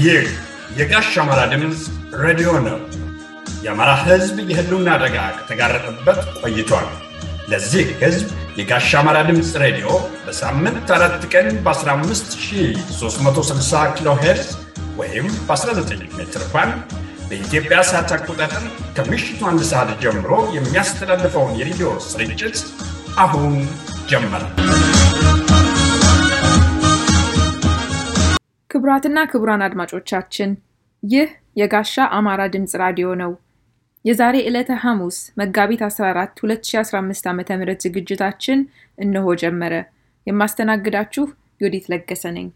ይህ የጋሽ አማራ ድምፅ ሬዲዮ ነው። የአማራ ሕዝብ የህልውና አደጋ ከተጋረጠበት ቆይቷል። ለዚህ ሕዝብ የጋሽ አማራ ድምፅ ሬዲዮ በሳምንት አራት ቀን በ15360 ኪሎ ሄርዝ ወይም በ19 ሜትር ባንድ በኢትዮጵያ ሰዓት አቆጣጠር ከምሽቱ አንድ ሰዓት ጀምሮ የሚያስተላልፈውን የሬዲዮ ስርጭት አሁን ጀመረ። ክቡራትና ክቡራን አድማጮቻችን ይህ የጋሻ አማራ ድምፅ ራዲዮ ነው። የዛሬ ዕለተ ሐሙስ መጋቢት 14 2015 ዓ ም ዝግጅታችን እነሆ ጀመረ። የማስተናግዳችሁ ዮዲት ለገሰ ነኝ።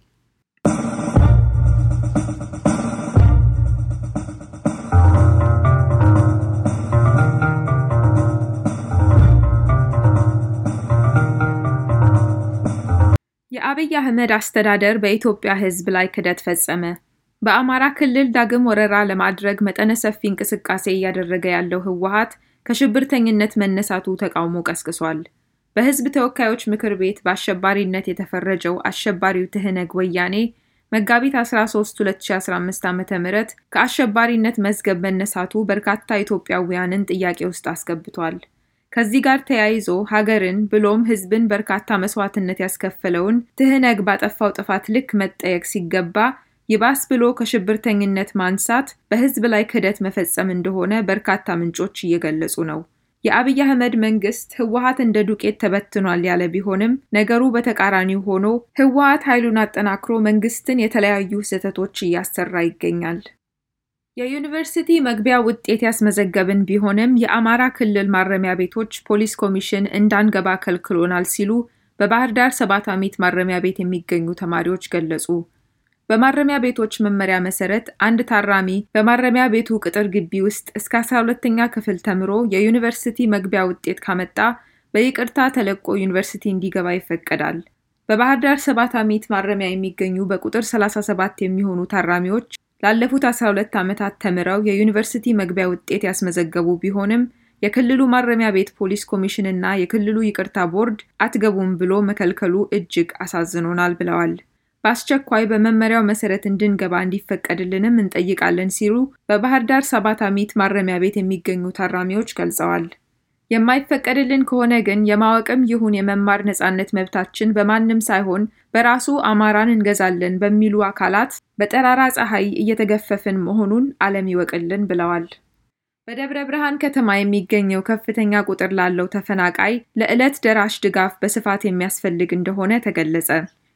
የአብይ አህመድ አስተዳደር በኢትዮጵያ ሕዝብ ላይ ክደት ፈጸመ። በአማራ ክልል ዳግም ወረራ ለማድረግ መጠነ ሰፊ እንቅስቃሴ እያደረገ ያለው ህወሀት ከሽብርተኝነት መነሳቱ ተቃውሞ ቀስቅሷል። በህዝብ ተወካዮች ምክር ቤት በአሸባሪነት የተፈረጀው አሸባሪው ትህነግ ወያኔ መጋቢት 13 2015 ዓ ም ከአሸባሪነት መዝገብ መነሳቱ በርካታ ኢትዮጵያውያንን ጥያቄ ውስጥ አስገብቷል። ከዚህ ጋር ተያይዞ ሀገርን ብሎም ህዝብን በርካታ መስዋዕትነት ያስከፈለውን ትህነግ ባጠፋው ጥፋት ልክ መጠየቅ ሲገባ ይባስ ብሎ ከሽብርተኝነት ማንሳት በህዝብ ላይ ክህደት መፈጸም እንደሆነ በርካታ ምንጮች እየገለጹ ነው። የአብይ አህመድ መንግስት ህወሀት እንደ ዱቄት ተበትኗል ያለ ቢሆንም ነገሩ በተቃራኒው ሆኖ ህወሀት ኃይሉን አጠናክሮ መንግስትን የተለያዩ ስህተቶች እያሰራ ይገኛል። የዩኒቨርሲቲ መግቢያ ውጤት ያስመዘገብን ቢሆንም የአማራ ክልል ማረሚያ ቤቶች ፖሊስ ኮሚሽን እንዳንገባ ከልክሎናል ሲሉ በባህር ዳር ሰባት አሚት ማረሚያ ቤት የሚገኙ ተማሪዎች ገለጹ። በማረሚያ ቤቶች መመሪያ መሰረት አንድ ታራሚ በማረሚያ ቤቱ ቅጥር ግቢ ውስጥ እስከ 12ኛ ክፍል ተምሮ የዩኒቨርሲቲ መግቢያ ውጤት ካመጣ በይቅርታ ተለቆ ዩኒቨርሲቲ እንዲገባ ይፈቀዳል። በባህር ዳር ሰባት አሚት ማረሚያ የሚገኙ በቁጥር 37 የሚሆኑ ታራሚዎች ላለፉት 12 ዓመታት ተምረው የዩኒቨርሲቲ መግቢያ ውጤት ያስመዘገቡ ቢሆንም የክልሉ ማረሚያ ቤት ፖሊስ ኮሚሽን እና የክልሉ ይቅርታ ቦርድ አትገቡም ብሎ መከልከሉ እጅግ አሳዝኖናል ብለዋል። በአስቸኳይ በመመሪያው መሰረት እንድንገባ እንዲፈቀድልንም እንጠይቃለን ሲሉ በባህር ዳር ሰባት አሚት ማረሚያ ቤት የሚገኙ ታራሚዎች ገልጸዋል። የማይፈቀድልን ከሆነ ግን የማወቅም ይሁን የመማር ነጻነት መብታችን በማንም ሳይሆን በራሱ አማራን እንገዛለን በሚሉ አካላት በጠራራ ፀሐይ እየተገፈፍን መሆኑን ዓለም ይወቅልን ብለዋል። በደብረ ብርሃን ከተማ የሚገኘው ከፍተኛ ቁጥር ላለው ተፈናቃይ ለዕለት ደራሽ ድጋፍ በስፋት የሚያስፈልግ እንደሆነ ተገለጸ።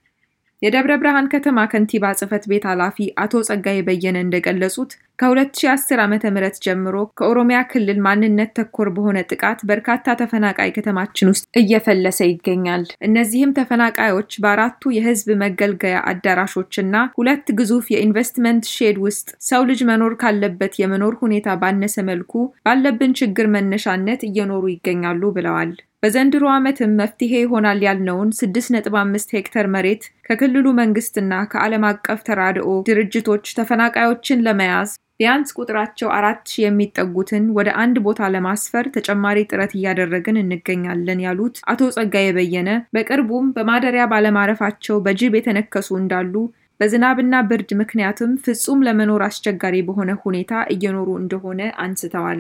የደብረ ብርሃን ከተማ ከንቲባ ጽሕፈት ቤት ኃላፊ አቶ ጸጋዬ በየነ እንደገለጹት ከ2010 ዓ ም ጀምሮ ከኦሮሚያ ክልል ማንነት ተኮር በሆነ ጥቃት በርካታ ተፈናቃይ ከተማችን ውስጥ እየፈለሰ ይገኛል። እነዚህም ተፈናቃዮች በአራቱ የህዝብ መገልገያ አዳራሾችና ሁለት ግዙፍ የኢንቨስትመንት ሼድ ውስጥ ሰው ልጅ መኖር ካለበት የመኖር ሁኔታ ባነሰ መልኩ ባለብን ችግር መነሻነት እየኖሩ ይገኛሉ ብለዋል። በዘንድሮ ዓመትም መፍትሄ ይሆናል ያልነውን 6.5 ሄክተር መሬት ከክልሉ መንግስትና ከዓለም አቀፍ ተራድኦ ድርጅቶች ተፈናቃዮችን ለመያዝ ቢያንስ ቁጥራቸው አራት ሺህ የሚጠጉትን ወደ አንድ ቦታ ለማስፈር ተጨማሪ ጥረት እያደረግን እንገኛለን ያሉት አቶ ጸጋዬ በየነ በቅርቡም በማደሪያ ባለማረፋቸው በጅብ የተነከሱ እንዳሉ በዝናብና ብርድ ምክንያትም ፍጹም ለመኖር አስቸጋሪ በሆነ ሁኔታ እየኖሩ እንደሆነ አንስተዋል።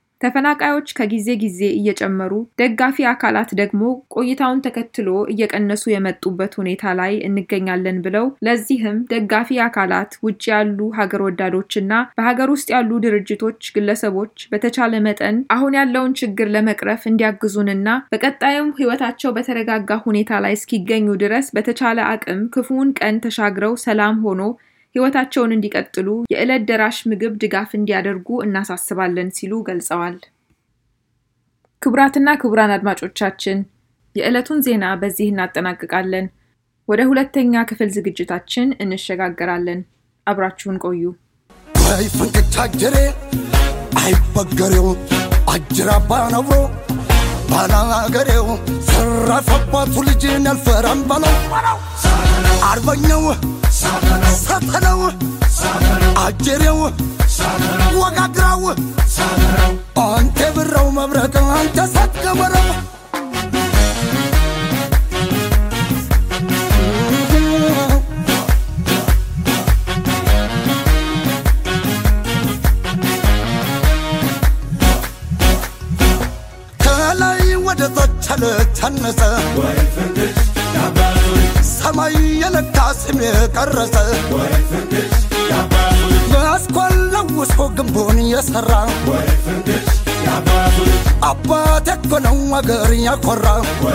ተፈናቃዮች ከጊዜ ጊዜ እየጨመሩ ደጋፊ አካላት ደግሞ ቆይታውን ተከትሎ እየቀነሱ የመጡበት ሁኔታ ላይ እንገኛለን ብለው ለዚህም ደጋፊ አካላት ውጭ ያሉ ሀገር ወዳዶችና በሀገር ውስጥ ያሉ ድርጅቶች፣ ግለሰቦች በተቻለ መጠን አሁን ያለውን ችግር ለመቅረፍ እንዲያግዙንና በቀጣዩም ሕይወታቸው በተረጋጋ ሁኔታ ላይ እስኪገኙ ድረስ በተቻለ አቅም ክፉውን ቀን ተሻግረው ሰላም ሆኖ ሕይወታቸውን እንዲቀጥሉ የዕለት ደራሽ ምግብ ድጋፍ እንዲያደርጉ እናሳስባለን ሲሉ ገልጸዋል። ክቡራትና ክቡራን አድማጮቻችን የዕለቱን ዜና በዚህ እናጠናቅቃለን። ወደ ሁለተኛ ክፍል ዝግጅታችን እንሸጋገራለን። አብራችሁን ቆዩ። አይ ፍንክች አጀሬ አይበገሬው አጅራ ባነብሮ ባላገሬው ሰራፈባቱ ልጅን ያልፈራም በለው አርበኛው ሰተነው አጀሬው ወጋግራው አንተ ብረው መብረቅ አንተ ሰትገበረው የታነጸ ሰማይ የነካ ስም የቀረጸ በአስኳል ለውሶ ግንቡን የሠራ አባት የኮነው አገር ያኮራ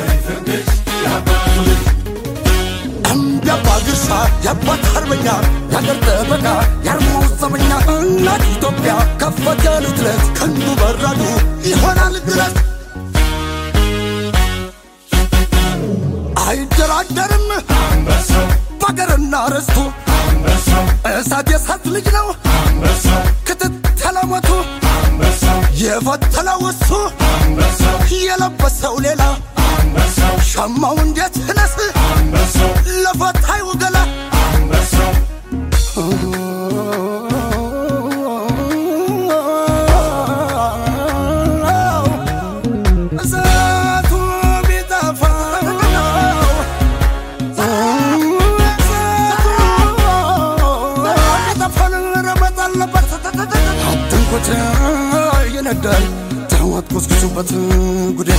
እምቢያባ ግርሳ የአባት አርበኛ የአገር ጠበቃ የአርማው ዘበኛ እናት ኢትዮጵያ ከፈት ያሉት ለት ክንዱ በራዱ ይሆናል ድረስ አይደራደርም በአገርና ርስቱ እሳት የእሳት ልጅ ነው ክትትለሞቱ የፈተለው እሱ የለበሰው ሌላ ሸማው እንዴት ነስ ለፈታዩ ገላ እሳቱ ቢጠፋ አትንኩት ይነዳል ተዋት ኮስኩሱበት ጉዴ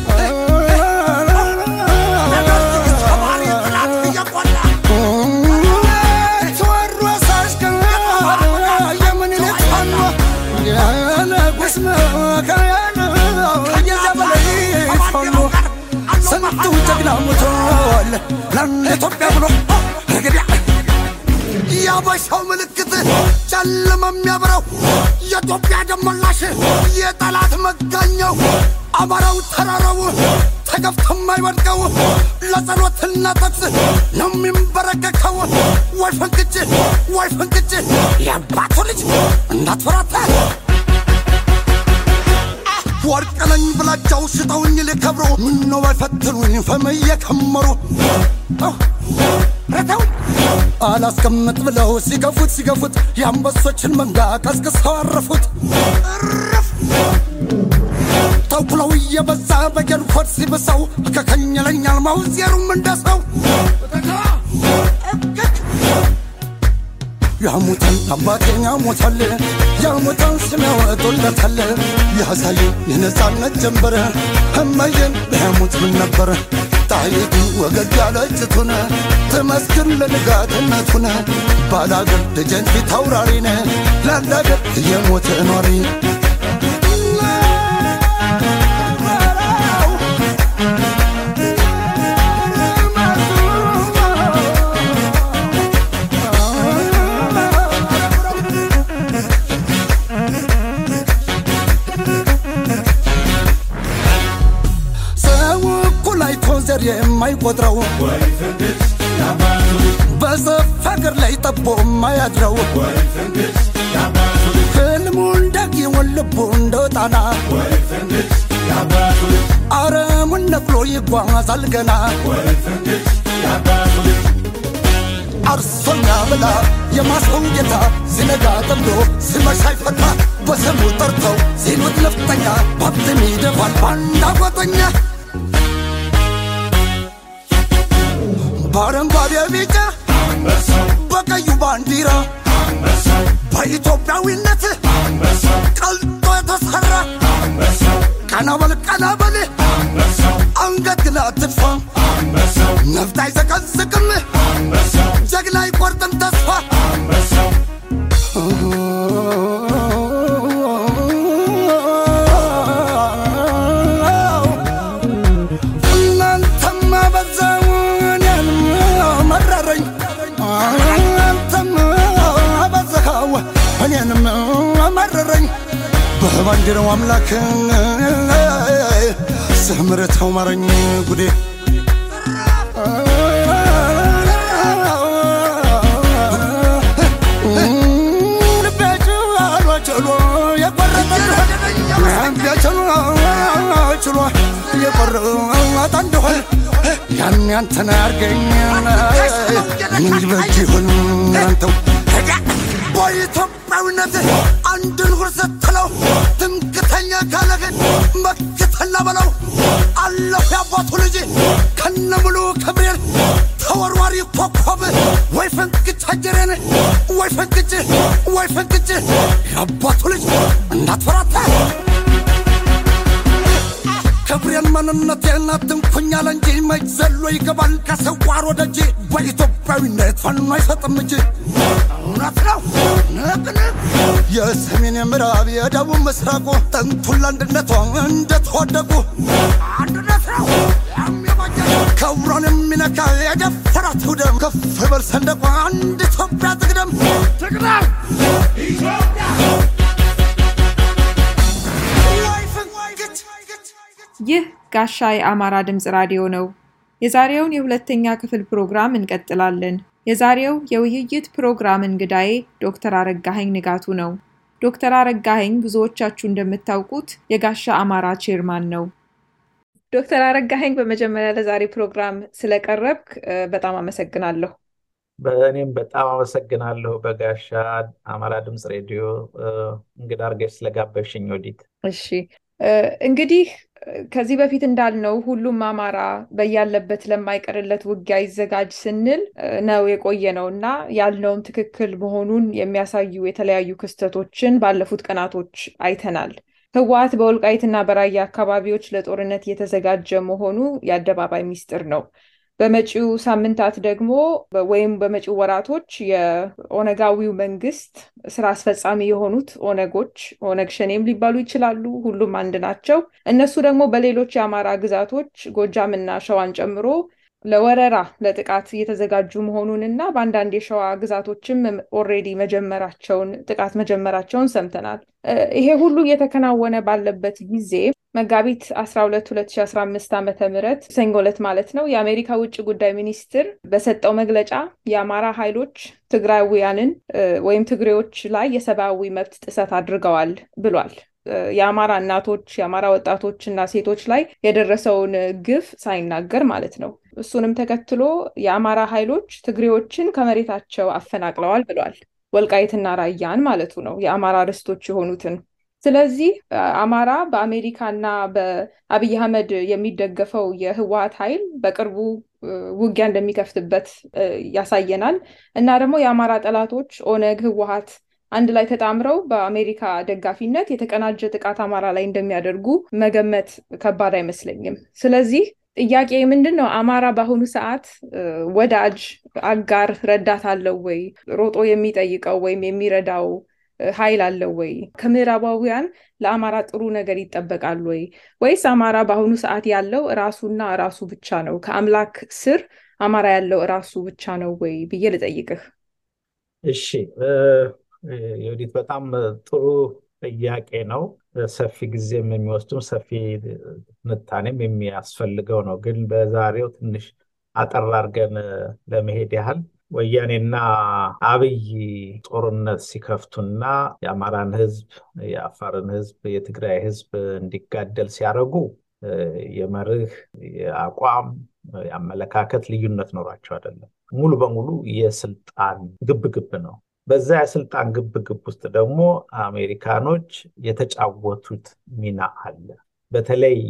ተወሮ ሳሽከር የምኒልክ ፋኖ የንጉሥ መካነ የዘበላይ ፋኖ ስንቱ ጀግና ሞቷል ለኢትዮጵያ ብሎ እንግዲህ የአበሻው ምልክት ጨለማ የሚያብረው የኢትዮጵያ ደመላሽ የጠላት መጋኛው አማራው ተራራው ተገፍቶ የማይወድቀው ለጸሎትና ተግስ ነው የሚንበረከከው። ወይ ፍንክች ወይ ፍንክች የአባቱ ልጅ እንዳትፈራታ ወርቅ ነኝ ብላቸው ሽጠውኝ ሊከብሩ ምነው ባይፈትኑኝ ፈም እየከመሩ ረተው አላስቀምጥ ብለው ሲገፉት ሲገፉት የአንበሶችን መንጋ ቀስቅሰው አረፉት። እርፍ ተኩለው እየበዛ በጌልኮድ ሲብሰው ከከኝለኛል ማውዜሩም እንደሰው ያሙታል አባቴን ያሙታል ያሙታል ስም ያወጡለታል ያሳዩ የነፃነት ጀንበር እመዬን ቢያሙት ምን ነበር ጣይቱ ወገግ ያለጭቱን ትመስክር ለንጋትነቱን ባላገር ደጀን ፊት አውራሪነ ላላገር የሞተ ኗሪ ሰው እኩል አይቶ ዘር የማይቆጥረው በሰፍ ሀገር ላይ ጠቦ የማያድረው ህልሙ እንደጊውን ልቡ እንደ ጣና አረሙን ነቅሎ ይጓዛል ገና አርሶኛ ብላ የማሰው ጌታ ሲነጋ ጠምዶ ሲመሻ ይፈታ በስሙ ጠርተው ሲሉት ነፍጠኛ ባብትም ይደፋል ባንዳ ጓጠኛ በአረንጓዴ ቢጫ በቀዩ ባንዲራ በኢትዮጵያዊነት ቀልጦ የተሰራ ቀና በል ቀና በል አንገት ግን አትድፋ ነፍጥ አይዘቀዝቅም ጀግና አይቆርጥም ተስፋ እናንተማ በዛው እኔንም መረረኝ አንተም አበዛኸው እኔንም መረረኝ በባንዲራው አምላክ ስምርተው ማረኝ ጉዴ ችሎ የቆረጠ እንደሆን ያን ያንተን አርገኝ ምን ይበጅ ይሆን አንተው በኢትዮጵያዊነት አንድን ሁር ስትለው ትምክተኛ ካለህን መክተላ በለው አለሁ የአባቱ ልጅ ከነ ሙሉ ክብሬን ተወርዋሪ ኮከብ ወይ ፈንቅጭ አጀሬን ወይ ፈንቅጭ ወይ ፈንቅጭ የአባቱ ልጅ እንዳትፈራታ ክብሬን ማንነቴን አትንኩኛል እንጂ መች ዘሎ ይገባል ከስዋር ወደ እጅ በኢትዮጵያዊነት ፈኖ አይሰጥም እጅ እውነት ነው ንቅንቅ የሰሜን የምዕራብ የደቡብ ምስራቁ ጥንቱን ለአንድነቷ እንደተወደቁ አንድነት ነው የሚበጀ ክብሯን የሚነካ የደፈራት ውደም ከፍ በል ሰንደቋ አንድ ኢትዮጵያ ትቅደም ትቅደም ወይ ፍንክች ይህ ጋሻ የአማራ ድምፅ ራዲዮ ነው። የዛሬውን የሁለተኛ ክፍል ፕሮግራም እንቀጥላለን። የዛሬው የውይይት ፕሮግራም እንግዳዬ ዶክተር አረጋኸኝ ንጋቱ ነው። ዶክተር አረጋኸኝ ብዙዎቻችሁ እንደምታውቁት የጋሻ አማራ ቼርማን ነው። ዶክተር አረጋኸኝ በመጀመሪያ ለዛሬ ፕሮግራም ስለቀረብክ እ፣ በጣም አመሰግናለሁ። በእኔም በጣም አመሰግናለሁ በጋሻ አማራ ድምፅ ሬዲዮ እ፣ እንግዳ አድርገሽ ስለጋበዝሽኝ ወዲት። እሺ እ፣ እንግዲህ እ፣ ከዚህ በፊት እንዳልነው ሁሉም አማራ በያለበት ለማይቀርለት ውጊያ ይዘጋጅ ስንል እ፣ ነው የቆየ ነው እና ያልነውም ትክክል መሆኑን የሚያሳዩ የተለያዩ ክስተቶችን ባለፉት ቀናቶች አይተናል። ህወሓት በወልቃይትና በራያ አካባቢዎች ለጦርነት እየተዘጋጀ መሆኑ የአደባባይ ሚስጥር ነው። በመጪው ሳምንታት ደግሞ በ- ወይም በመጪው ወራቶች የኦነጋዊው መንግስት ስራ አስፈጻሚ የሆኑት ኦነጎች ኦነግ ሸኔም ሊባሉ ይችላሉ፣ ሁሉም አንድ ናቸው። እነሱ ደግሞ በሌሎች የአማራ ግዛቶች ጎጃምና ሸዋን ጨምሮ ለወረራ ለጥቃት እየተዘጋጁ መሆኑን እና በአንዳንድ የሸዋ ግዛቶችም ኦልሬዲ መጀመራቸውን ጥቃት መጀመራቸውን ሰምተናል። እ፣ ይሄ ሁሉ እየተከናወነ ባለበት ጊዜ መጋቢት 12 2015 ዓ ም ሰኞ ዕለት ማለት ነው የአሜሪካ ውጭ ጉዳይ ሚኒስትር በሰጠው መግለጫ የአማራ ኃይሎች ትግራዊያንን እ፣ ወይም ትግሬዎች ላይ የሰብአዊ መብት ጥሰት አድርገዋል ብሏል። እ፣ የአማራ እናቶች፣ የአማራ ወጣቶች እና ሴቶች ላይ የደረሰውን ግፍ ሳይናገር ማለት ነው። እሱንም ተከትሎ የአማራ ኃይሎች ትግሬዎችን ከመሬታቸው አፈናቅለዋል ብሏል። ወልቃይትና ራያን ማለቱ ነው፣ የአማራ ርስቶች የሆኑትን። ስለዚህ አ- አማራ በአሜሪካና በአብይ አህመድ የሚደገፈው የህወሓት ኃይል በቅርቡ እ፣ ውጊያ እንደሚከፍትበት እ፣ ያሳየናል እና ደግሞ የአማራ ጠላቶች ኦነግ፣ ህወሓት አንድ ላይ ተጣምረው በአሜሪካ ደጋፊነት የተቀናጀ ጥቃት አማራ ላይ እንደሚያደርጉ መገመት ከባድ አይመስለኝም። ስለዚህ ጥያቄ ምንድን ነው? አማራ በአሁኑ ሰዓት እ፣ ወዳጅ፣ አጋር፣ ረዳት አለው ወይ? ሮጦ የሚጠይቀው ወይም የሚረዳው እ፣ ኃይል አለው ወይ? ከምዕራባውያን ለአማራ ጥሩ ነገር ይጠበቃል ወይ? ወይስ አማራ በአሁኑ ሰዓት ያለው ራሱና ራሱ ብቻ ነው? ከአምላክ ስር አማራ ያለው ራሱ ብቻ ነው ወይ ብዬ ልጠይቅህ። እሺ እ፣ የወዲት በጣም ጥሩ ጥያቄ ነው። ሰፊ ጊዜም የሚወስድም ሰፊ ትንታኔም የሚያስፈልገው ነው። ግን በዛሬው ትንሽ አጠር አድርገን ለመሄድ ያህል ወያኔና አብይ ጦርነት ሲከፍቱና የአማራን ሕዝብ፣ የአፋርን ሕዝብ፣ የትግራይ ሕዝብ እንዲጋደል ሲያደርጉ እ፣ የመርህ የአቋም የአመለካከት ልዩነት ኖሯቸው አይደለም። ሙሉ በሙሉ የስልጣን ግብግብ ነው። በዛ የስልጣን ግብግብ ውስጥ ደግሞ አሜሪካኖች የተጫወቱት ሚና አለ። በተለይ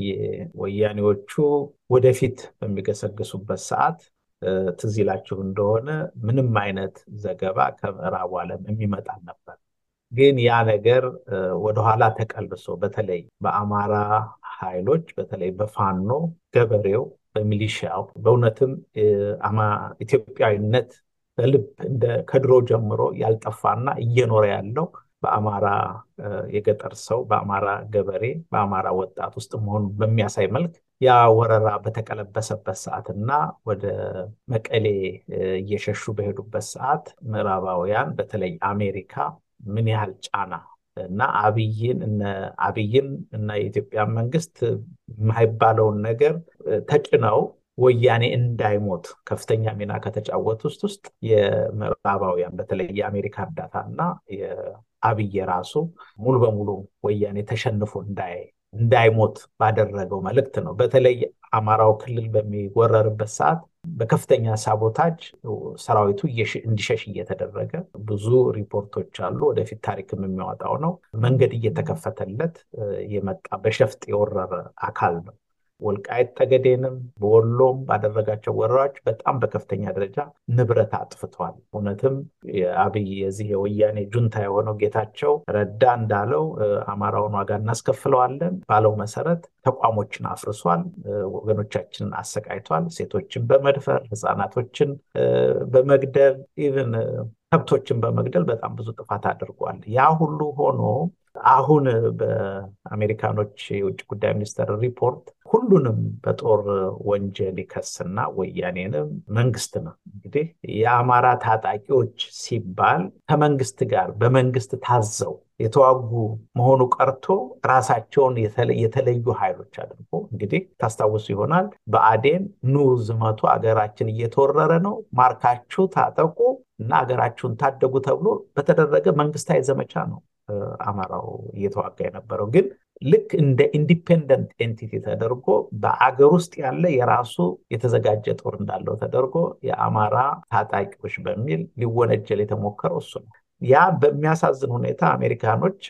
ወያኔዎቹ ወደፊት በሚገሰግሱበት ሰዓት እ፣ ትዝ ይላችሁ እንደሆነ ምንም አይነት ዘገባ ከምዕራቡ ዓለም የሚመጣ ነበር። ግን ያ ነገር እ፣ ወደኋላ ተቀልብሶ በተለይ በአማራ ኃይሎች በተለይ በፋኖ ገበሬው፣ በሚሊሻው በእውነትም እ፣ አማ- ኢትዮጵያዊነት በልብ እንደ ከድሮ ጀምሮ ያልጠፋና እየኖረ ያለው በአማራ እ፣ የገጠር ሰው በአማራ ገበሬ በአማራ ወጣት ውስጥ መሆኑን በሚያሳይ መልክ ያ ወረራ በተቀለበሰበት ሰዓትና ወደ መቀሌ እ፣ እየሸሹ በሄዱበት ሰዓት ምዕራባውያን በተለይ አሜሪካ ምን ያህል ጫና እና አብይን እነ አብይን እና የኢትዮጵያ መንግስት የማይባለውን ነገር እ፣ ተጭነው ወያኔ እንዳይሞት ከፍተኛ ሚና ከተጫወቱ ውስጥ ውስጥ የምዕራባውያን በተለይ የአሜሪካ እርዳታ እና የአብይ ራሱ ሙሉ በሙሉ ወያኔ ተሸንፎ እንዳይ እንዳይሞት ባደረገው መልእክት ነው። በተለይ አማራው ክልል በሚወረርበት ሰዓት በከፍተኛ ሳቦታጅ ሰራዊቱ እየሽ- እንዲሸሽ እየተደረገ ብዙ ሪፖርቶች አሉ። ወደፊት ታሪክም የሚያወጣው ነው። መንገድ እየተከፈተለት እ፣ የመጣ በሸፍጥ የወረረ አካል ነው። ወልቃይት ጠገዴንም በወሎም ባደረጋቸው ወረራዎች በጣም በከፍተኛ ደረጃ ንብረት አጥፍቷል። እውነትም የአብይ የዚህ የወያኔ ጁንታ የሆነው ጌታቸው ረዳ እንዳለው አማራውን ዋጋ እናስከፍለዋለን ባለው መሰረት ተቋሞችን አፍርሷል፣ ወገኖቻችንን አሰቃይቷል። ሴቶችን በመድፈር ህፃናቶችን በመግደል ኢቭን ከብቶችን በመግደል በጣም ብዙ ጥፋት አድርጓል። ያ ሁሉ ሆኖ አሁን በአሜሪካኖች የውጭ ጉዳይ ሚኒስቴር ሪፖርት ሁሉንም በጦር ወንጀል ይከስና ወያኔንም መንግስትንም እንግዲህ የአማራ ታጣቂዎች ሲባል ከመንግስት ጋር በመንግስት ታዘው የተዋጉ መሆኑ ቀርቶ ራሳቸውን የተለዩ ኃይሎች አድርጎ እንግዲህ ታስታውሱ ይሆናል በአዴን ኑ ዝመቱ አገራችን እየተወረረ ነው ማርካችሁ ታጠቁ እና አገራችሁን ታደጉ ተብሎ በተደረገ መንግስታዊ ዘመቻ ነው አማራው እየተዋጋ የነበረው ግን ልክ እንደ ኢንዲፔንደንት ኤንቲቲ ተደርጎ በአገር ውስጥ ያለ የራሱ የተዘጋጀ ጦር እንዳለው ተደርጎ የአማራ ታጣቂዎች በሚል ሊወነጀል የተሞከረው እሱ ነው። ያ በሚያሳዝን ሁኔታ አሜሪካኖች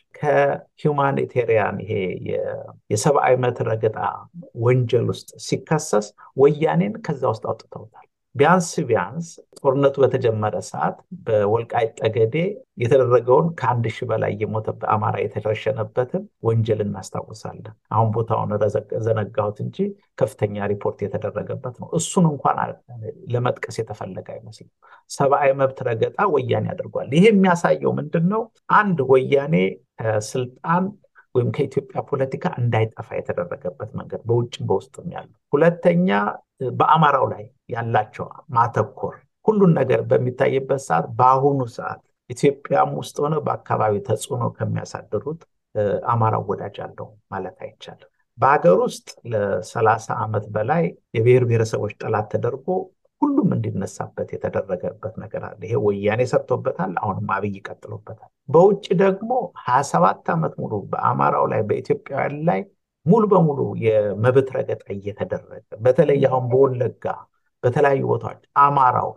ከሂውማኒቴሪያን ይሄ የሰብአዊ መብት ረገጣ ወንጀል ውስጥ ሲከሰስ ወያኔን ከዛ ውስጥ አውጥተውታል። ቢያንስ ቢያንስ ጦርነቱ በተጀመረ ሰዓት በወልቃይት ጠገዴ የተደረገውን ከአንድ ሺህ በላይ የሞተ በአማራ የተረሸነበትን ወንጀል እናስታውሳለን። አሁን ቦታውን ዘነጋሁት እንጂ ከፍተኛ ሪፖርት የተደረገበት ነው። እሱን እንኳን ለመጥቀስ የተፈለገ አይመስልም። ሰብአዊ መብት ረገጣ ወያኔ አድርጓል። ይሄ የሚያሳየው ምንድን ነው? አንድ ወያኔ ከስልጣን ወይም ከኢትዮጵያ ፖለቲካ እንዳይጠፋ የተደረገበት መንገድ በውጭም በውስጥም ያለው። ሁለተኛ በአማራው ላይ ያላቸው ማተኮር ሁሉን ነገር በሚታይበት ሰዓት በአሁኑ ሰዓት ኢትዮጵያም ውስጥ ሆነ በአካባቢ ተጽዕኖ ከሚያሳድሩት አማራው ወዳጅ አለው ማለት አይቻልም። በሀገር ውስጥ ለሰላሳ ዓመት በላይ የብሔር ብሔረሰቦች ጠላት ተደርጎ ሁሉም እንዲነሳበት የተደረገበት ነገር አለ። ይሄ ወያኔ ሰርቶበታል። አሁንም አብይ ቀጥሎበታል። በውጭ ደግሞ ሀያ ሰባት ዓመት ሙሉ በአማራው ላይ በኢትዮጵያውያን ላይ ሙሉ በሙሉ የመብት ረገጣ እየተደረገ በተለይ አሁን በወለጋ በተለያዩ ቦታዎች አማራው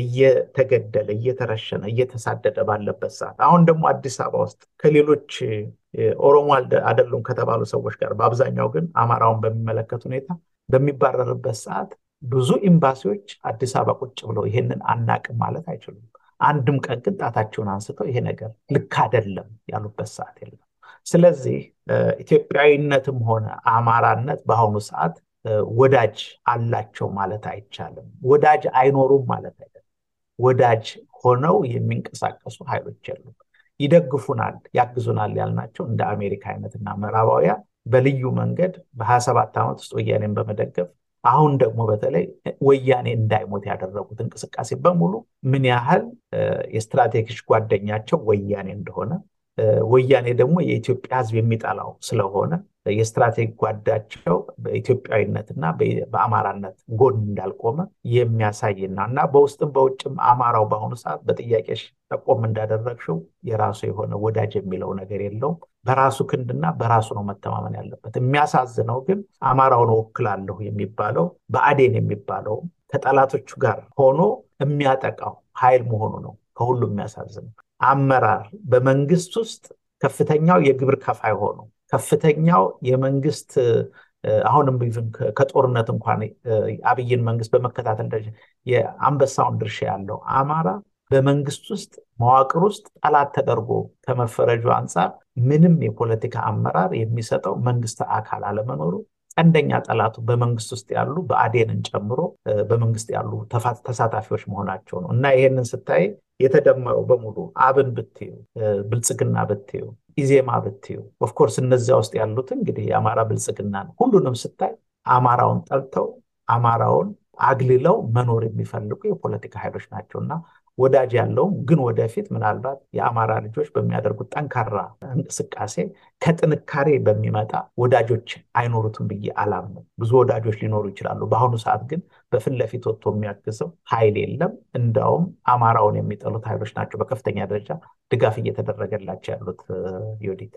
እየተገደለ እየተረሸነ እየተሳደደ ባለበት ሰዓት አሁን ደግሞ አዲስ አበባ ውስጥ ከሌሎች ኦሮሞ አይደሉም ከተባሉ ሰዎች ጋር በአብዛኛው ግን አማራውን በሚመለከት ሁኔታ በሚባረርበት ሰዓት ብዙ ኤምባሲዎች አዲስ አበባ ቁጭ ብለው ይሄንን አናቅም ማለት አይችሉም። አንድም ቀን ግን ጣታቸውን አንስተው ይሄ ነገር ልክ አይደለም ያሉበት ሰዓት የለም። ስለዚህ ኢትዮጵያዊነትም ሆነ አማራነት በአሁኑ ሰዓት ወዳጅ አላቸው ማለት አይቻልም። ወዳጅ አይኖሩም ማለት አይደለም። ወዳጅ ሆነው የሚንቀሳቀሱ ኃይሎች የሉም። ይደግፉናል፣ ያግዙናል ያልናቸው እንደ አሜሪካ አይነትና ምዕራባውያን በልዩ መንገድ በሀያ ሰባት ዓመት ውስጥ ወያኔን በመደገፍ አሁን ደግሞ በተለይ ወያኔ እንዳይሞት ያደረጉት እንቅስቃሴ በሙሉ ምን ያህል የስትራቴጂክ ጓደኛቸው ወያኔ እንደሆነ ወያኔ ደግሞ የኢትዮጵያ ሕዝብ የሚጠላው ስለሆነ የስትራቴጂ ጓዳቸው በኢትዮጵያዊነትና በአማራነት ጎን እንዳልቆመ የሚያሳይና እና በውስጥም በውጭም አማራው በአሁኑ ሰዓት በጥያቄሽ ጠቆም እንዳደረግሽው የራሱ የሆነ ወዳጅ የሚለው ነገር የለውም። በራሱ ክንድና በራሱ ነው መተማመን ያለበት። የሚያሳዝነው ግን አማራውን እወክላለሁ የሚባለው በአዴን የሚባለው ከጠላቶቹ ጋር ሆኖ የሚያጠቃው ኃይል መሆኑ ነው ከሁሉ የሚያሳዝነው። አመራር በመንግስት ውስጥ ከፍተኛው የግብር ከፋይ ሆኖ ከፍተኛው የመንግስት አሁንም ኢቭን ከጦርነት እንኳን አብይን መንግስት በመከታተል ደረጃ የአንበሳውን ድርሻ ያለው አማራ በመንግስት ውስጥ መዋቅር ውስጥ ጠላት ተደርጎ ከመፈረጁ አንጻር ምንም የፖለቲካ አመራር የሚሰጠው መንግስት አካል አለመኖሩ ቀንደኛ ጠላቱ በመንግስት ውስጥ ያሉ በአዴንን ጨምሮ በመንግስት ያሉ ተሳታፊዎች መሆናቸው ነው እና ይሄንን ስታይ የተደመረው በሙሉ አብን ብትዩ፣ ብልጽግና ብትዩ፣ ኢዜማ ብትዩ ኦፍኮርስ እነዚያ ውስጥ ያሉት እንግዲህ የአማራ ብልጽግና ነው። ሁሉንም ስታይ አማራውን ጠልተው አማራውን አግልለው መኖር የሚፈልጉ የፖለቲካ ኃይሎች ናቸው እና ወዳጅ ያለውም ግን ወደፊት ምናልባት የአማራ ልጆች በሚያደርጉት ጠንካራ እንቅስቃሴ ከጥንካሬ በሚመጣ ወዳጆች አይኖሩትም ብዬ አላምንም። ብዙ ወዳጆች ሊኖሩ ይችላሉ። በአሁኑ ሰዓት ግን በፊት ለፊት ወጥቶ የሚያግዘው ኃይል የለም። እንዳውም አማራውን የሚጠሉት ኃይሎች ናቸው በከፍተኛ ደረጃ ድጋፍ እየተደረገላቸው ያሉት። ዮዲት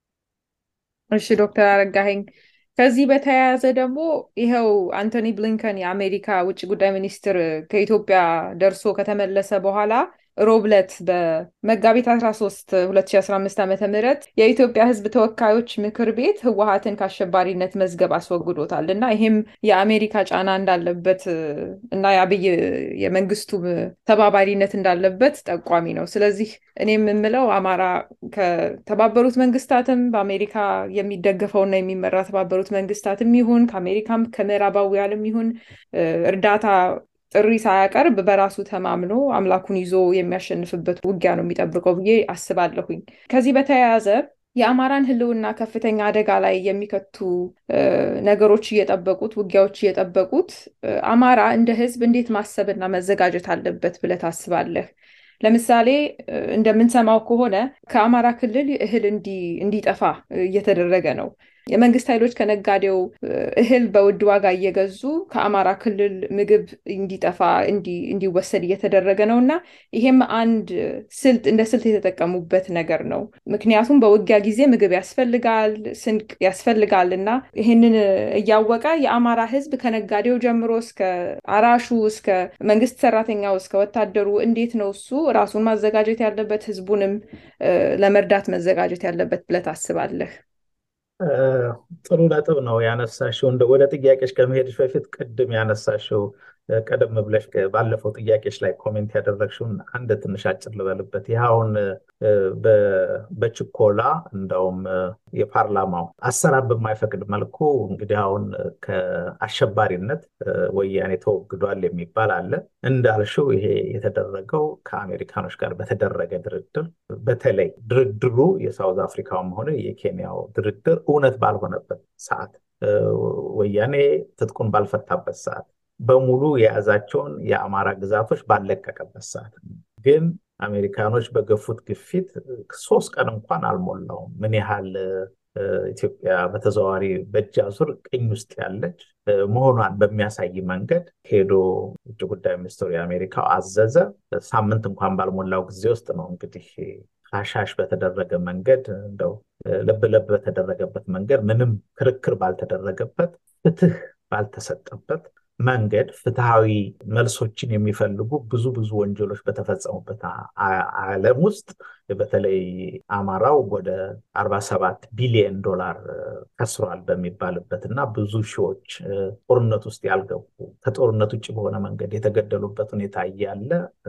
እሺ፣ ዶክተር አረጋኸኝ ከዚህ በተያያዘ ደግሞ ይኸው አንቶኒ ብሊንከን የአሜሪካ ውጭ ጉዳይ ሚኒስትር ከኢትዮጵያ ደርሶ ከተመለሰ በኋላ ሮብለት በመጋቢት 13 2015 ዓ ም የኢትዮጵያ ሕዝብ ተወካዮች ምክር ቤት ህወሀትን ከአሸባሪነት መዝገብ አስወግዶታል እና ይሄም የአሜሪካ ጫና እንዳለበት እና የአብይ የመንግስቱ ተባባሪነት እንዳለበት ጠቋሚ ነው። ስለዚህ እኔ የምምለው አማራ ከተባበሩት መንግስታትም በአሜሪካ የሚደገፈውና የሚመራ ተባበሩት መንግስታትም ይሁን ከአሜሪካም ከምዕራባውያንም ይሁን እርዳታ ጥሪ ሳያቀርብ በራሱ ተማምኖ አምላኩን ይዞ የሚያሸንፍበት ውጊያ ነው የሚጠብቀው ብዬ አስባለሁኝ። ከዚህ በተያያዘ የአማራን ህልውና ከፍተኛ አደጋ ላይ የሚከቱ ነገሮች እየጠበቁት ውጊያዎች እየጠበቁት አማራ እንደ ህዝብ እንዴት ማሰብና መዘጋጀት አለበት ብለህ ታስባለህ? ለምሳሌ እንደምንሰማው ከሆነ ከአማራ ክልል እህል እንዲጠፋ እየተደረገ ነው። የመንግስት ኃይሎች ከነጋዴው እህል በውድ ዋጋ እየገዙ ከአማራ ክልል ምግብ እንዲጠፋ እንዲወሰድ እየተደረገ ነው እና ይሄም አንድ ስልት እንደ ስልት የተጠቀሙበት ነገር ነው። ምክንያቱም በውጊያ ጊዜ ምግብ ያስፈልጋል፣ ስንቅ ያስፈልጋል እና ይህንን እያወቀ የአማራ ህዝብ ከነጋዴው ጀምሮ እስከ አራሹ እስከ መንግስት ሰራተኛው እስከ ወታደሩ እንዴት ነው እሱ ራሱን ማዘጋጀት ያለበት ህዝቡንም ለመርዳት መዘጋጀት ያለበት ብለህ ታስባለህ? ጥሩ ነጥብ ነው ያነሳሽው። እንደ ወደ ጥያቄሽ ከመሄድሽ በፊት ቅድም ያነሳሽው ቀደም ብለሽ ባለፈው ጥያቄሽ ላይ ኮሜንት ያደረግሽውን አንድ ትንሽ አጭር ልበልበት። ይህ አሁን በችኮላ እንደውም የፓርላማው አሰራር በማይፈቅድ መልኩ እንግዲህ አሁን ከአሸባሪነት ወያኔ ተወግዷል የሚባል አለ። እንዳልሽው ይሄ የተደረገው ከአሜሪካኖች ጋር በተደረገ ድርድር፣ በተለይ ድርድሩ የሳውዝ አፍሪካውም ሆነ የኬንያው ድርድር እውነት ባልሆነበት ሰዓት፣ ወያኔ ትጥቁን ባልፈታበት ሰዓት በሙሉ የያዛቸውን የአማራ ግዛቶች ባለቀቀበት ሰዓት ግን አሜሪካኖች በገፉት ግፊት ሶስት ቀን እንኳን አልሞላውም ምን ያህል ኢትዮጵያ በተዘዋዋሪ በእጅ አዙር ቅኝ ውስጥ ያለች መሆኗን በሚያሳይ መንገድ ሄዶ ውጭ ጉዳይ ሚኒስትሩ የአሜሪካው አዘዘ። ሳምንት እንኳን ባልሞላው ጊዜ ውስጥ ነው እንግዲህ አሻሽ በተደረገ መንገድ እንደው ለብ ለብ በተደረገበት መንገድ ምንም ክርክር ባልተደረገበት ፍትህ ባልተሰጠበት መንገድ ፍትሃዊ መልሶችን የሚፈልጉ ብዙ ብዙ ወንጀሎች በተፈጸሙበት ዓለም ውስጥ በተለይ አማራው ወደ አርባ ሰባት ቢሊየን ዶላር ከስሯል በሚባልበት እና ብዙ ሺዎች ጦርነት ውስጥ ያልገቡ ከጦርነት ውጭ በሆነ መንገድ የተገደሉበት ሁኔታ እያለ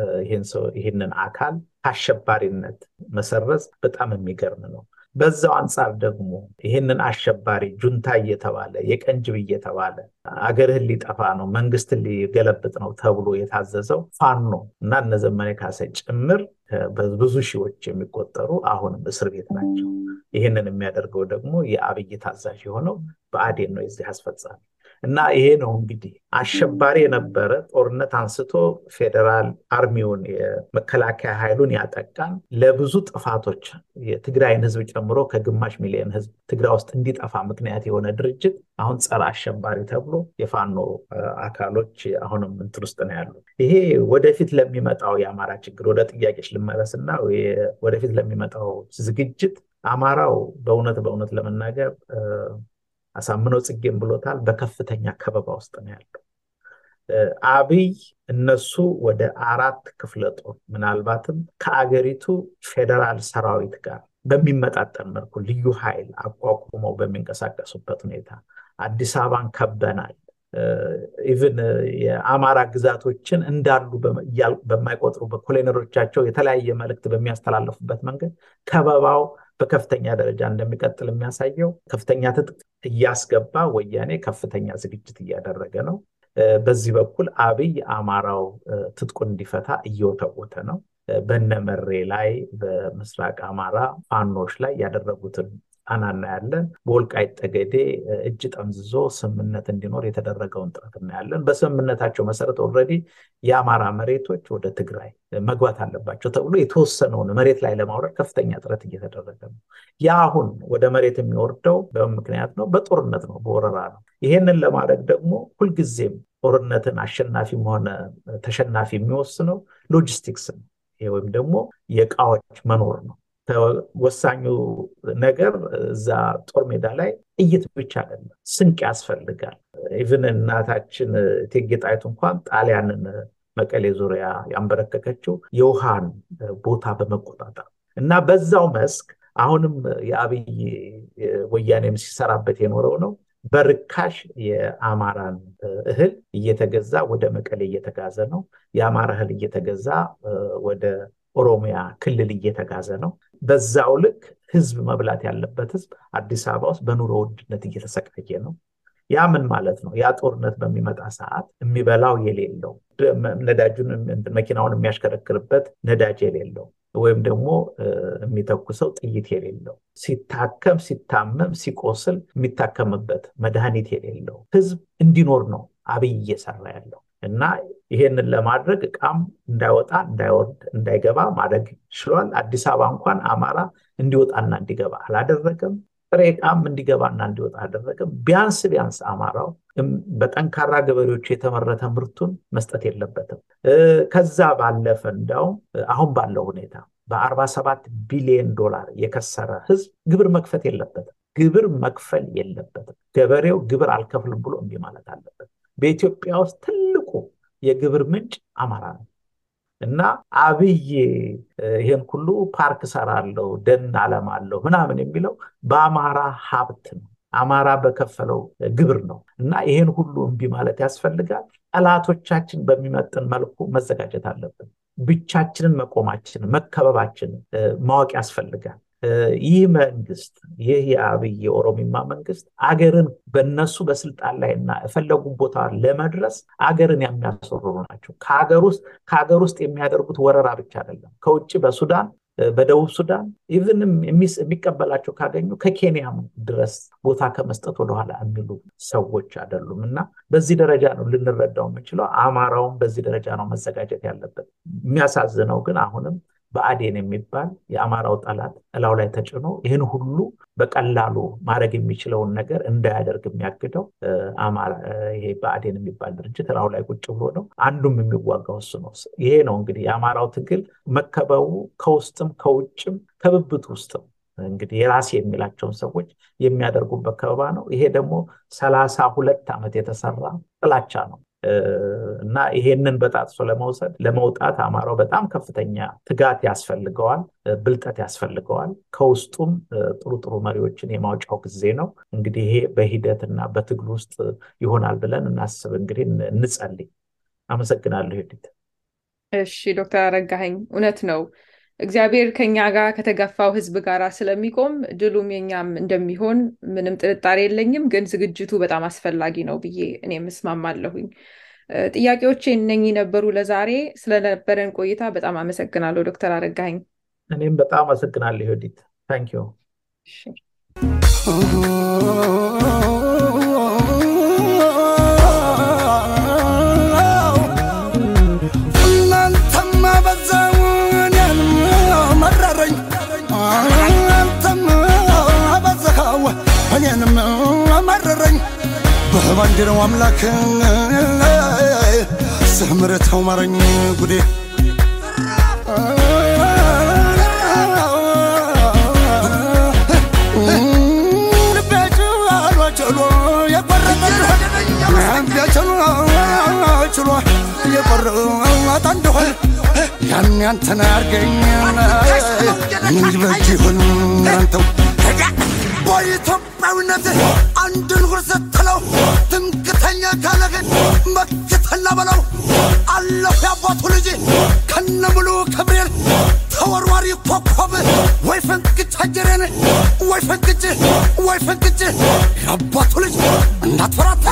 ይህንን አካል ከአሸባሪነት መሰረዝ በጣም የሚገርም ነው። በዛው አንጻር ደግሞ ይህንን አሸባሪ ጁንታ እየተባለ የቀንጅብ እየተባለ አገርህን ሊጠፋ ነው መንግስትን ሊገለብጥ ነው ተብሎ የታዘዘው ፋኖ እና እነ ዘመነ ካሴ ጭምር በብዙ ሺዎች የሚቆጠሩ አሁንም እስር ቤት ናቸው። ይህንን የሚያደርገው ደግሞ የአብይ ታዛዥ የሆነው ብአዴን ነው የዚህ አስፈጻሚ እና ይሄ ነው እንግዲህ አሸባሪ የነበረ ጦርነት አንስቶ ፌዴራል አርሚውን የመከላከያ ኃይሉን ያጠቃን ለብዙ ጥፋቶች የትግራይን ህዝብ ጨምሮ ከግማሽ ሚሊዮን ህዝብ ትግራይ ውስጥ እንዲጠፋ ምክንያት የሆነ ድርጅት አሁን ጸረ አሸባሪ ተብሎ የፋኖ አካሎች አሁንም እንትን ውስጥ ነው ያሉት። ይሄ ወደፊት ለሚመጣው የአማራ ችግር ወደ ጥያቄች ልመለስና ወደፊት ለሚመጣው ዝግጅት አማራው በእውነት በእውነት ለመናገር አሳምነው ጽጌም ብሎታል። በከፍተኛ ከበባ ውስጥ ነው ያለው። አብይ እነሱ ወደ አራት ክፍለ ጦር ምናልባትም ከአገሪቱ ፌዴራል ሰራዊት ጋር በሚመጣጠን መልኩ ልዩ ኃይል አቋቁመው በሚንቀሳቀሱበት ሁኔታ አዲስ አበባን ከበናል። ኢቭን የአማራ ግዛቶችን እንዳሉ በማይቆጥሩ በኮሎኔሎቻቸው የተለያየ መልእክት በሚያስተላለፉበት መንገድ ከበባው በከፍተኛ ደረጃ እንደሚቀጥል የሚያሳየው ከፍተኛ ትጥቅ እያስገባ ወያኔ ከፍተኛ ዝግጅት እያደረገ ነው። በዚህ በኩል አብይ አማራው ትጥቁን እንዲፈታ እየወተወተ ነው። በነመሬ ላይ በምስራቅ አማራ ፋኖች ላይ ያደረጉትን ጫና እናያለን። በወልቃይት ጠገዴ እጅ ጠምዝዞ ስምምነት እንዲኖር የተደረገውን ጥረት እናያለን። በስምምነታቸው መሰረት ኦልሬዲ የአማራ መሬቶች ወደ ትግራይ መግባት አለባቸው ተብሎ የተወሰነውን መሬት ላይ ለማውረድ ከፍተኛ ጥረት እየተደረገ ነው። ያ አሁን ወደ መሬት የሚወርደው በምን ምክንያት ነው? በጦርነት ነው፣ በወረራ ነው። ይሄንን ለማድረግ ደግሞ ሁልጊዜም ጦርነትን አሸናፊም ሆነ ተሸናፊ የሚወስነው ሎጂስቲክስ ነው። ወይም ደግሞ የእቃዎች መኖር ነው። ወሳኙ ነገር እዛ ጦር ሜዳ ላይ ጥይት ብቻ አይደለም፣ ስንቅ ያስፈልጋል። ኢቭን እናታችን እቴጌ ጣይቱ እንኳን ጣሊያንን መቀሌ ዙሪያ ያንበረከከችው የውሃን ቦታ በመቆጣጠር እና በዛው መስክ አሁንም የአብይ ወያኔም ሲሰራበት የኖረው ነው። በርካሽ የአማራን እህል እየተገዛ ወደ መቀሌ እየተጋዘ ነው። የአማራ እህል እየተገዛ ወደ ኦሮሚያ ክልል እየተጋዘ ነው። በዛው ልክ ህዝብ መብላት ያለበት ህዝብ አዲስ አበባ ውስጥ በኑሮ ውድነት እየተሰቃየ ነው። ያ ምን ማለት ነው? ያ ጦርነት በሚመጣ ሰዓት የሚበላው የሌለው ነዳጁን መኪናውን የሚያሽከረክርበት ነዳጅ የሌለው ወይም ደግሞ የሚተኩሰው ጥይት የሌለው ሲታከም ሲታመም ሲቆስል የሚታከምበት መድኃኒት የሌለው ህዝብ እንዲኖር ነው አብይ እየሰራ ያለው እና ይሄንን ለማድረግ እቃም እንዳይወጣ እንዳይወርድ እንዳይገባ ማድረግ ችሏል። አዲስ አበባ እንኳን አማራ እንዲወጣና እንዲገባ አላደረገም። ጥሬ እቃም እንዲገባና እንዲወጣ አደረገም። ቢያንስ ቢያንስ አማራው በጠንካራ ገበሬዎቹ የተመረተ ምርቱን መስጠት የለበትም። ከዛ ባለፈ እንዳውም አሁን ባለው ሁኔታ በአርባ ሰባት ቢሊዮን ዶላር የከሰረ ህዝብ ግብር መክፈት የለበትም። ግብር መክፈል የለበትም። ገበሬው ግብር አልከፍልም ብሎ እምቢ ማለት አለበት። በኢትዮጵያ ውስጥ ትልቁ የግብር ምንጭ አማራ ነው እና አብይ ይህን ሁሉ ፓርክ ሰራለው ደን አለማለሁ ምናምን የሚለው በአማራ ሀብት ነው። አማራ በከፈለው ግብር ነው እና ይህን ሁሉ እምቢ ማለት ያስፈልጋል። ጠላቶቻችን በሚመጥን መልኩ መዘጋጀት አለብን። ብቻችንን መቆማችንን መከበባችንን ማወቅ ያስፈልጋል። ይህ መንግስት ይህ የአብይ የኦሮሚማ መንግስት አገርን በነሱ በስልጣን ላይ እና የፈለጉ ቦታ ለመድረስ አገርን የሚያስወርሩ ናቸው። ከሀገር ውስጥ ከሀገር ውስጥ የሚያደርጉት ወረራ ብቻ አይደለም። ከውጭ በሱዳን በደቡብ ሱዳን ኢቭንም የሚቀበላቸው ካገኙ ከኬንያም ድረስ ቦታ ከመስጠት ወደኋላ የሚሉ ሰዎች አይደሉም እና በዚህ ደረጃ ነው ልንረዳው የምንችለው። አማራውም በዚህ ደረጃ ነው መዘጋጀት ያለበት። የሚያሳዝነው ግን አሁንም በአዴን የሚባል የአማራው ጠላት እላው ላይ ተጭኖ ይህን ሁሉ በቀላሉ ማድረግ የሚችለውን ነገር እንዳያደርግ የሚያግደው ይሄ በአዴን የሚባል ድርጅት እላው ላይ ቁጭ ብሎ ነው። አንዱም የሚዋጋው እሱ ነው። ይሄ ነው እንግዲህ የአማራው ትግል መከበቡ ከውስጥም ከውጭም ከብብት ውስጥም እንግዲህ የራሴ የሚላቸውን ሰዎች የሚያደርጉበት ከበባ ነው። ይሄ ደግሞ ሰላሳ ሁለት ዓመት የተሰራ ጥላቻ ነው። እና ይሄንን በጣጥሶ ለመውሰድ ለመውጣት አማራው በጣም ከፍተኛ ትጋት ያስፈልገዋል፣ ብልጠት ያስፈልገዋል። ከውስጡም ጥሩ ጥሩ መሪዎችን የማውጫው ጊዜ ነው። እንግዲህ ይሄ በሂደትና በትግል ውስጥ ይሆናል ብለን እናስብ። እንግዲህ እንጸልይ። አመሰግናለሁ ሄዲት። እሺ ዶክተር አረጋኸኝ እውነት ነው። እግዚአብሔር ከኛ ጋር ከተገፋው ህዝብ ጋር ስለሚቆም ድሉም የኛም እንደሚሆን ምንም ጥርጣሬ የለኝም። ግን ዝግጅቱ በጣም አስፈላጊ ነው ብዬ እኔም እስማማለሁኝ። ጥያቄዎቼ እነኚህ ነበሩ ለዛሬ። ስለነበረን ቆይታ በጣም አመሰግናለሁ ዶክተር አረጋኸኝ። እኔም በጣም አመሰግናለሁ ዮዲት። ታንኪዩ። እናንተማ በዛው እኔን መረረኝ፣ አንተም በዛው እኔንም መረረኝ። በባንዲራው አምላክ ስምርተው ማረኝ ጉዴ ችሎ የቆረጠ እንደሆን ያን ያንተን አርገኝ ምን በጅ ይሁን አንተው በኢትዮጵያዊነት አንድን ሁር ስትለው ትምክተኛ ካለህን መክተላ በለው አለሁ ያባቱ ልጅ ከነ ሙሉ ክብሬን ተወርዋሪ ኮከብ ወይ ፈንቅጭ አጀሬን ወይ ፈንቅጭ ወይ ፈንቅጭ ያባቱ ልጅ እንዳትፈራታ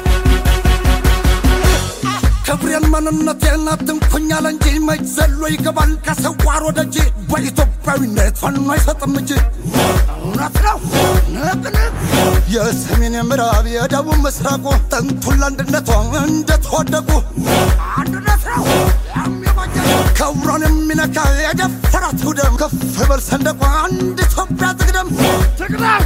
ክብሬን ማንነቴን አትንኩኛል እንጂ መች ዘሎ ይገባል ከሰዋር ወደ እጅ በኢትዮጵያዊነት ፋኖ አይሰጥም እጅ እውነት ነው ንቅንቅ የሰሜን የምዕራብ የደቡብ ምስራቁ ጥንቱን ለአንድነቷ እንደተወደቁ አንድነት ነው ክብሯን የሚነካ የደፈራት ውደም ከፍ በል ሰንደቋ አንድ ኢትዮጵያ ትቅደም ትቅደም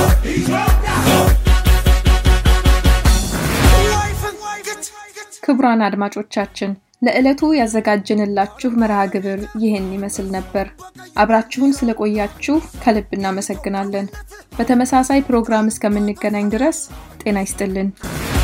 ክቡራን አድማጮቻችን ለዕለቱ ያዘጋጀንላችሁ መርሃ ግብር ይህን ይመስል ነበር። አብራችሁን ስለቆያችሁ ከልብ እናመሰግናለን። በተመሳሳይ ፕሮግራም እስከምንገናኝ ድረስ ጤና ይስጥልን።